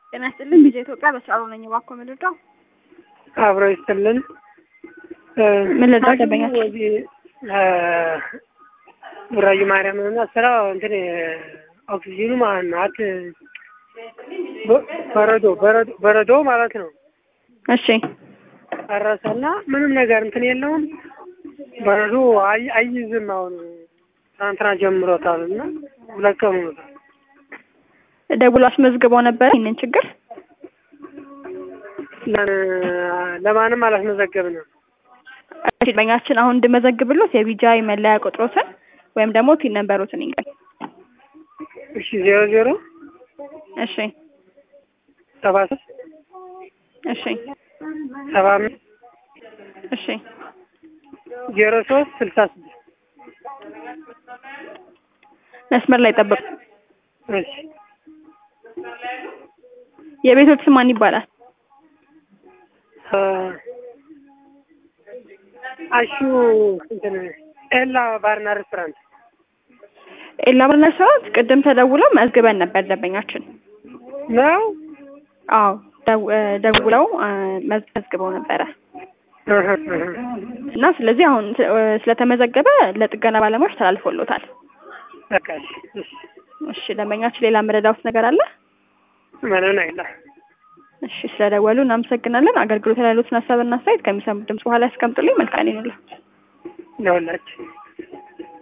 ጤና ይስጥልኝ ቪኦኤ ኢትዮጵያ በስራ ነኝ። እባክዎ ምን ልርዳው? አብሮ ይስጥልን። ምን ልርዳው? ደንበኛችን ወዚህ ቡራዩ ማርያም እና ስራው እንትን ኦክሲጂኑ ማለት ነው። አት በረዶ በረዶ በረዶ ማለት ነው። እሺ ፈረሰና ምንም ነገር እንትን የለውም። በረዶ አይ- አይይዝም። አሁን ትናንትና ጀምሮታል እና ሁለት ቀን ሆኖታል። ደውሎ አስመዝግበው ነበር ይህንን ችግር? ለ- ለማንም አላስመዘገብንም። እሺ ደንበኛችን አሁን እንድመዘግብሎት የቢጃይ መለያ ቁጥሮትን ወይም ደግሞ ቲን ነንበሮትን ይንገር። እሺ ዜሮ ዜሮ እሺ ሰባ ሶስት እሺ ሰባ አምስት እሺ ዜሮ ሶስት ስልሳ ስድስት መስመር ላይ ጠብቁ። እሺ የቤቶች ስም ማን ይባላል? አ አሹ እንትን ኤላ ባርና ሬስቶራንት ኤላ ባርና ሬስቶራንት ቅድም ተደውለው መዝግበን ነበር ደንበኛችን። ነው። አዎ ደው- እ ደውለው እ መዝ- መዝግበው ነበረ እህ እህ እና ስለዚህ አሁን ስ- እ ስለተመዘገበ ለጥገና ባለሙያዎች ተላልፎሎታል። በቃ እሺ እሺ እሺ ደንበኛችን ሌላ መረዳውት ነገር አለ? ምንም ነገር እሺ ስለደወሉ እናመሰግናለን። አገልግሎት ላይ ያሉትን ሀሳብና አስተያየት ከሚሰሙት ድምጽ በኋላ ያስቀምጡልኝ። መልካም ይሁንልህ። ለሁላችን